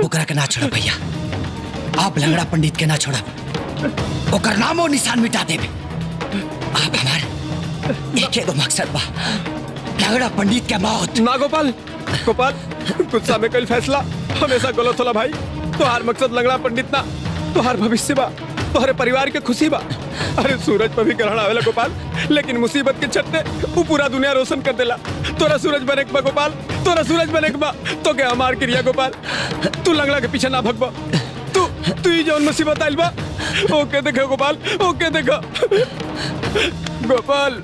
ओकरा के ना छोड़ा भैया आप लंगड़ा पंडित के ना छोड़ा ओकर नामो निशान मिटा देबे आप हमार एक एगो मकसद बा लंगड़ा पंडित के मौत ना गोपाल गोपाल गुस्सा में कल फैसला हमेशा गलत होला भाई तोहार मकसद लंगड़ा पंडित ना तोहार भविष्य बा तोहरे परिवार के खुशी बा अरे सूरज पर भी ग्रहण आवेला गोपाल लेकिन मुसीबत के छत्ते वो पूरा दुनिया रोशन कर देला तोरा सूरज बने के बा गोपाल तोरा सूरज बने के बा तो के हमार क्रिया गोपाल तू लंगड़ा के पीछे ना भगबा तू तू ही जौन मुसीबत आइल बा ओके देखो गोपाल ओके देखो गोपाल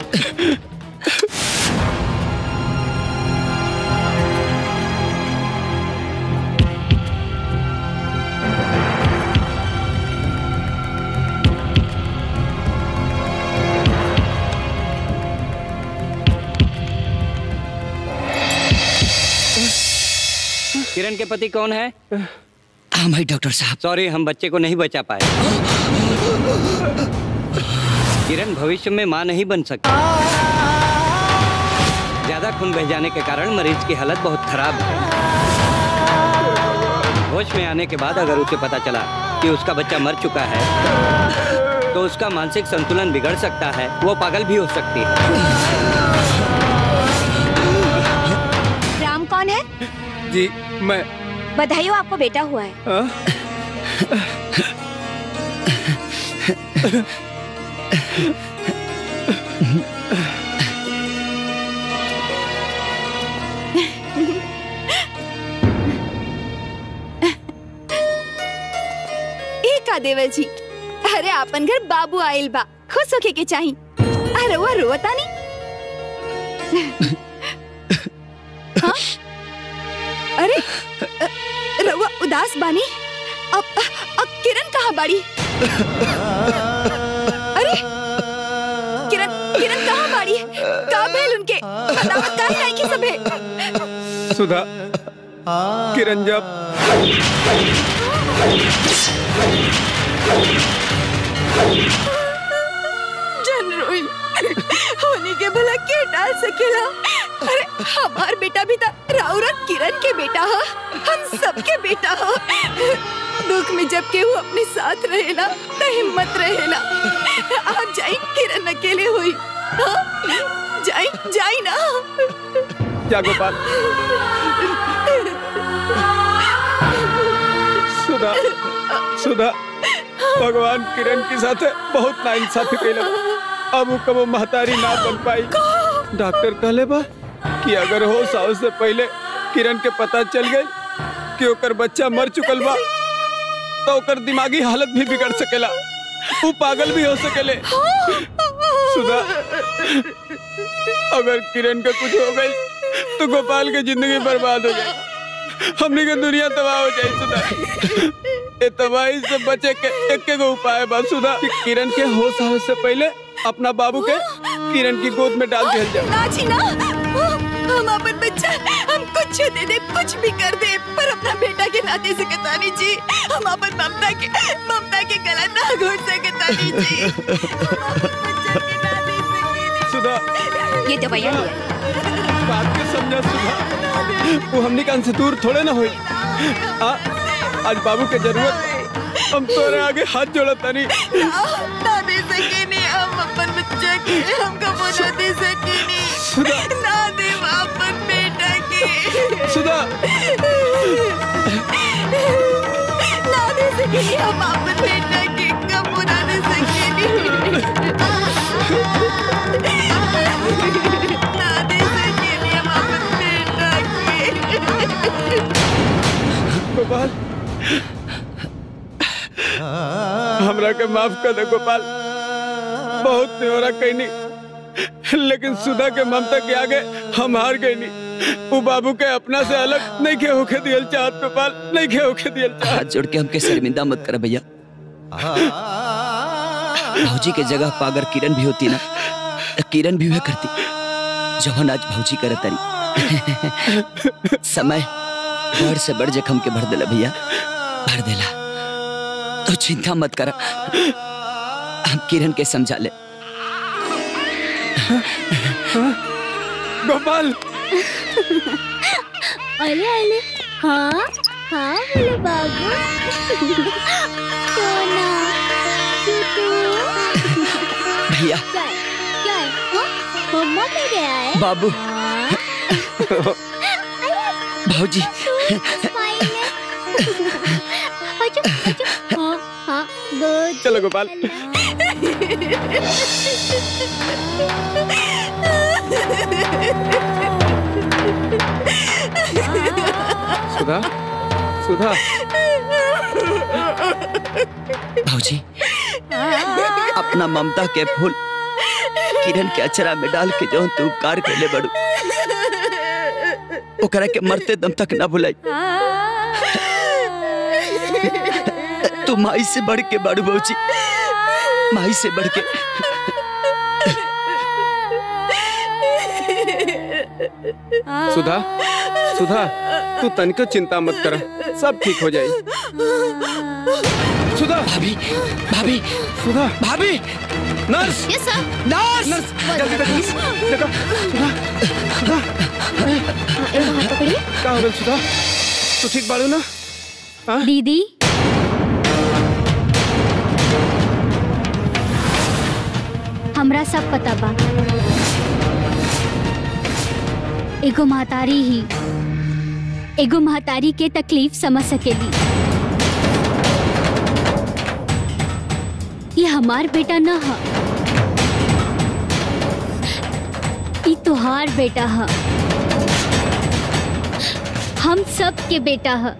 किरण के पति कौन है हम भाई डॉक्टर साहब सॉरी हम बच्चे को नहीं बचा पाए किरण भविष्य में मां नहीं बन सकती ज्यादा खून बह जाने के कारण मरीज की हालत बहुत खराब है होश में आने के बाद अगर उसे पता चला कि उसका बच्चा मर चुका है तो उसका मानसिक संतुलन बिगड़ सकता है वो पागल भी हो सकती है राम कौन है जी मैं बधाई हो आपको बेटा हुआ है हाँ? ए का देवर जी अरे आपन घर बाबू आइल बा खुश होके के चाही अरे वो रोता नहीं हाँ? अरे अ, रउआ उदास बानी अब अब किरण कहाँ बाड़ी अरे किरण किरण कहाँ बाड़ी का भेल उनके बतावत काहे नहीं की सबे सुधा किरण जब जन रोई होने के भला के डाल सकेला अरे हमार बेटा भी था राउर और किरण के बेटा हो हम सबके बेटा हो दुख में जब केहू अपने साथ रहेला तो हिम्मत रहेला आप जाई किरण अकेले हुई हाँ? जाई जाई ना क्या गोपाल सुधा सुधा भगवान किरण के साथ बहुत नाइंसाफी कैले अब वो कबो महतारी ना बन पाई डॉक्टर कहले बा कि अगर हो साव से पहले किरण के पता चल गई कि ओकर बच्चा मर चुकल बा तो ओकर दिमागी हालत भी बिगड़ सकेला वो पागल भी हो सकेले सुधा अगर किरण का कुछ हो गई तो गोपाल की जिंदगी बर्बाद हो गई हमने के दुनिया तबाह हो जाए सुधा ये तबाही से बचे के एक एक उपाय बा सुधा कि किरण के होश आवे से पहले अपना बाबू के किरण की गोद में डाल दिया जाए ना जी ना हम अपन बच्चा हम कुछ दे दे कुछ भी कर दे पर अपना बेटा के नाते से कतानी जी हम अपन ममता के ममता के गला ना घोट से कतानी जी सुधा ये दवाइयाँ लिया बात के समझा सुधा वो हमने कान से दूर थोड़े ना हुई आ, आज बाबू के जरूरत हम तोरे आगे हाथ जोड़ा तानी ना दे सके नहीं हम अपन बच्चा के हमको वो ना दे सके सुधा नहीं ना दे अपन बेटा के सुधा ना दे सके नहीं हम अपन बेटा के कब वो ना दे सके नहीं ना दे सके नहीं हम अपन बेटा के गोपाल हमरा के माफ कर दे गोपाल बहुत न्योरा कहनी लेकिन सुधा के ममता के आगे हम हार गए नहीं वो बाबू के अपना से अलग नहीं के होके दियल चाहत गोपाल नहीं के होके दियल चाहत हाथ जोड़ के हमके शर्मिंदा मत कर भैया भौजी के जगह पर अगर किरण भी होती ना तो किरण भी वह करती जौन आज भौजी करे तरी समय बड़ से बड़ जखम के भर देला भैया भर देला तो चिंता मत कर हम किरण के समझा ले गोपाल अरे अरे हाँ हाँ हेलो बाबू सोना चूटू भैया क्या है क्या है हाँ? मम्मा पे गया है बाबू भाजी स्माइल है अच्छा अच्छा हाँ हाँ गुड चलो गोपाल सुधा सुधा भाजी अपना ममता के फूल किरण के अचरा में डाल के जो तू उपकार कैले बड़ू ओकरा के मरते दम तक ना भुलाई तू माई से बढ़ के बड़ू भाजी माई से बढ़ के सुधा सुधा तू तनिको चिंता मत कर सब ठीक हो जाए सुधा भाभी भाभी सुधा भाभी nurse yes sir nurse nurse जल्दी देखो देखो सुधा सुधा एक हाथ पकड़िए का हो गइल सुधा तू ठीक बाड़ू ना हाँ? दीदी हमरा सब पता बा एगो महतारी ही एगो महतारी के तकलीफ समझ सकेली ये हमार बेटा न ह ई तुहार बेटा ह हम सब के बेटा ह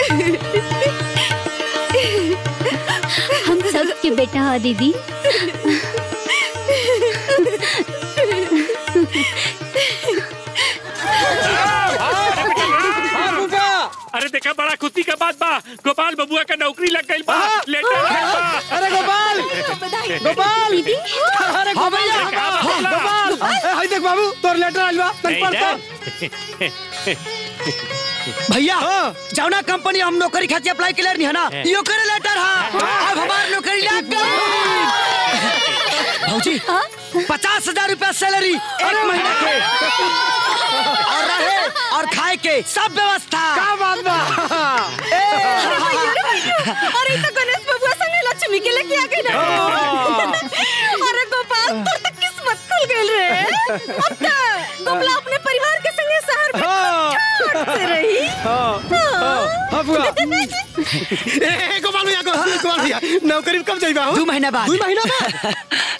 हम सब के बेटा ह दीदी अरे देखा बड़ा खुशी का बात बा गोपाल बबुआ का नौकरी लग गई बा हाँ। लेटर आइल बा अरे गोपाल गोपाल दीदी अरे गोपाल हाँ, गोपाल ए, हाय देख बाबू तोर लेटर आइल बा तन पढ़ तो भैया हाँ। जौना कंपनी हम नौकरी खातिर अप्लाई क्लियर नहीं है ना यो करे लेटर है अब हमार नौकरी लग गई भौजी पचास हजार रूपया सैलरी एक महीना के और रहे और खाए के सब व्यवस्था का बात बा अरे तो गणेश बबुआ संगे लक्ष्मी के लेके आ गई ना अरे गोपाल तोर तक किस्मत खुल गई रे अब तो गोपला अपने परिवार के संगे शहर में हाँ ठाट से रही हाँ हाँ हाँ बुआ ए, ए, गोपाल भैया गोपाल भैया नौकरी में कब जाइबा हो दो महीना बाद दू महीना बाद